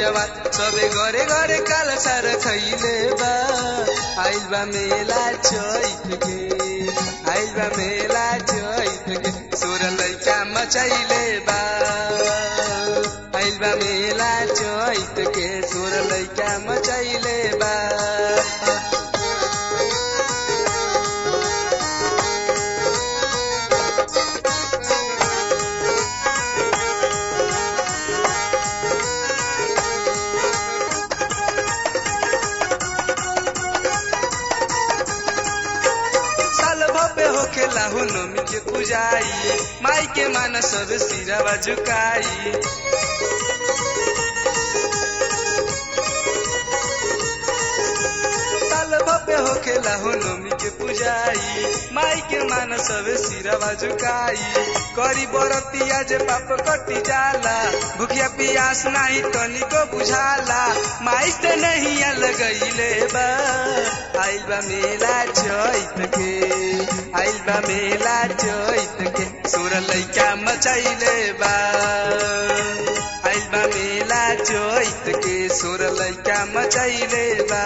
जवा सबे घरे घरे काल सार खैले बा आइल बा मेला चैत के आइल बा मेला चैत के सोर लैका मचैले बा आइल बा मेला चैत के सोर लैका मचैले बा साल भपे होखे लाहु नमी के पूजाई माई के मान सब सिरवा झुकाई साल भपे होखे लाहु नमी के पूजाई माई के मान सब सिरवा झुकाई करी बरतिया जे पाप कटी जाला भूखिया पियास नाही तनिको बुझाला माई से नहीं लगैले बा आइल बा मेला चैत के आइल बा मेला चैत के सोर लैका मचैले बा आइल बा मेला चैत के सोर लैका मचैले बा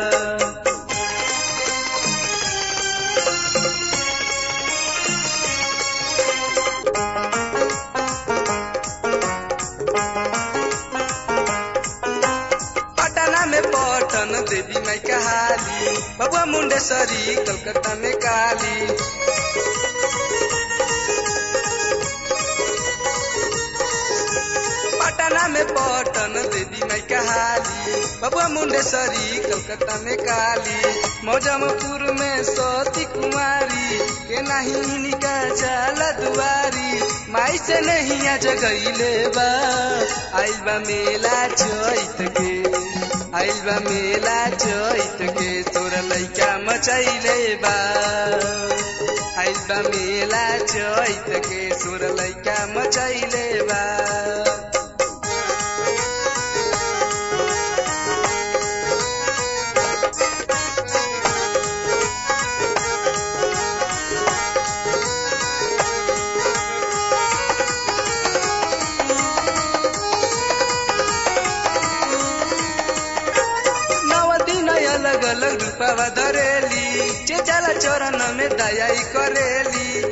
पटना में पटन देवी माई कहाली बबुआ मुंडेश्वरी कलकत्ता में काली पटना में पटन देवी माई कहाली बबुआ मुंडेश्वरी कलकत्ता में काली मौजमपुर में सती कुमारी के नहीं निका जाला दुआरी माई से नहीं आ जगैले बा आइल बा मेला चैत के आइल बा मेला चैत के तोर लैका मचैले बा आइल बा मेला चैत के सोर लैका मचैले बा नव दिन अलग अलग रूपवा धरेली चेचाला चरण में दयाई करेली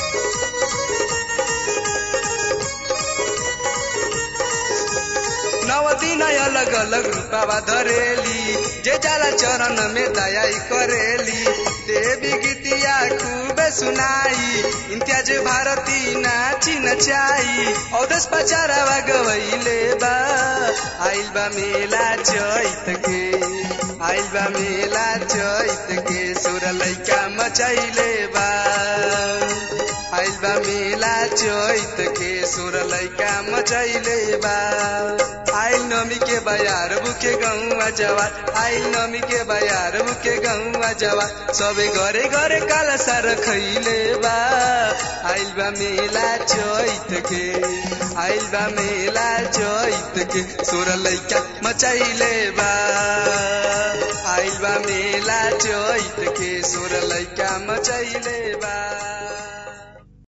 नव दिन अलग अलग रूपवा धरेली जे जाला चरण में दयाई करेली देवी गीतिया खूब सुनाई इम्तियाज भारती नाची नचाई औदस पचारावा गवैले बा आइल बा मेला चैत के आइल बा मेला चैत के सोर लैका मचैले बा आइल बा मेला चैत के सोर लैका मचैले बा आइल नमी के बयार बुके गौवा जवार आइल नमी के बयार बुके गौवा जवार सबे घरे घरे काला सार खैले बा आइल बा मेला चैत के आइल बा मेला चैत के सोर लैका मचैले बा आइल बा मेला चैत के सोर लैका मचैले बा